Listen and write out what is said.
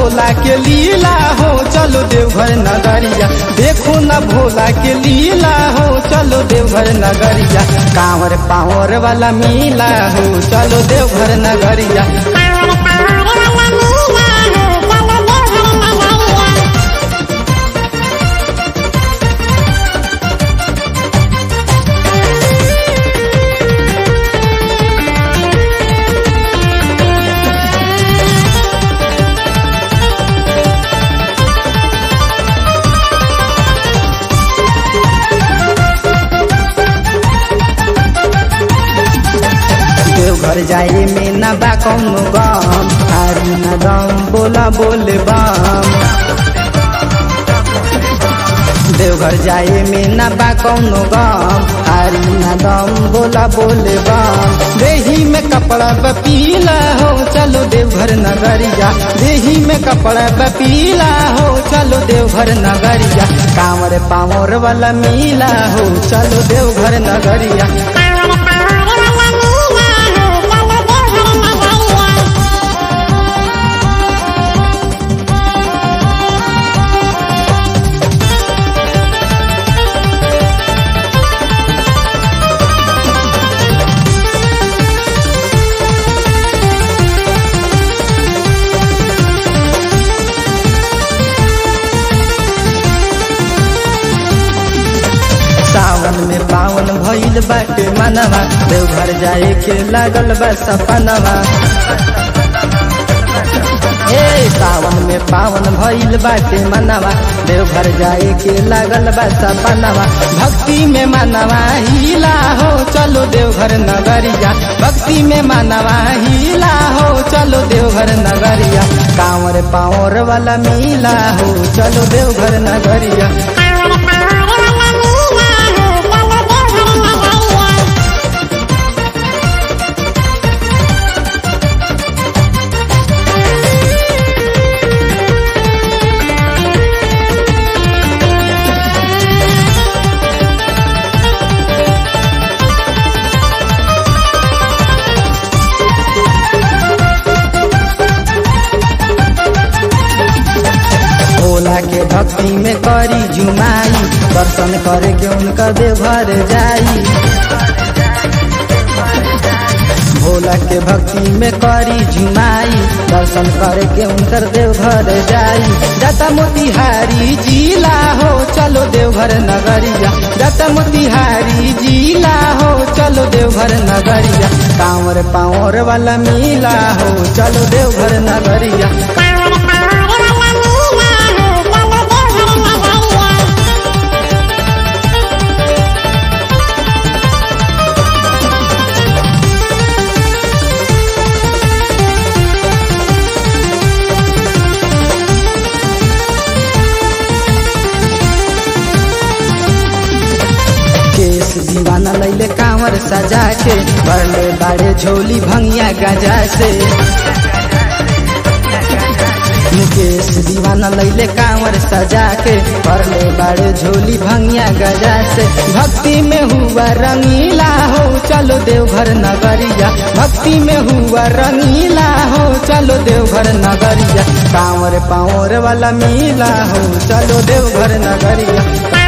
भोला के लीला हो चलो देवघर नगरिया देखो न भोला के लीला हो चलो देवघर नगरिया कांवर पावर वाला मीला हो चलो देवघर नगरिया कांवर कांवर वाला मीला हो चलो देवघर नगरिया देवघर जाए में न बा कौनो गम हारी न दम बोला बोले बम देवघर जाए में न बा कौनो गम हारी न दम बोला बोले बम देही में कपड़ा बपीला हो चलो देवघर नगरिया देही में कपड़ा बपीला हो चलो देवघर नगरिया कांवर पावर वाला मीला हो चलो देवघर नगरिया कांवर कांवर वाला मीला हो चलो देवघर नगरिया सावन में पावन भइल बाटे मनवा देवघर जाए के लागल बा सपनवा ए सावन में पावन भइल बाटे मनवा देवघर जाए के लागल बा सपनवा भक्ति में मनवा हिला हो चलो देवघर नगरिया भक्ति में मनवा हिला हो चलो देवघर नगरिया कांवर पावर वाला मिला हो चलो देवघर नगरिया कांवर कांवर वाला मीला हो चलो देवघर नगरिया भोला के भक्ति में करी जुमाई दर्शन करे के उनका देवघर जाई भोला के भक्ति में करी जुमाई दर्शन करे के उनकर देवघर जाई जता मोतिहारी जिला हो चलो देवघर नगरिया जता मोतिहारी जिला हो चलो देवघर नगरिया कांवर पावर वाला मिला हो चलो देवघर नगरिया कांवर कांवर वाला मीला हो चलो देवघर नगरिया केस दीवाना लैले कांवर सजा के बड़ले बाड़े झोली भंगिया गजा से मुकेश दीवाना लैले कांवर सजा के बड़ले बाड़े झोली भंगिया गजा से भक्ति में हुआ रंगीला हो चलो देवघर नगरिया भक्ति में हुआ रंगीला हो चलो देवघर नगरिया कांवर पावर वाला मिला हो चलो देवघर नगरिया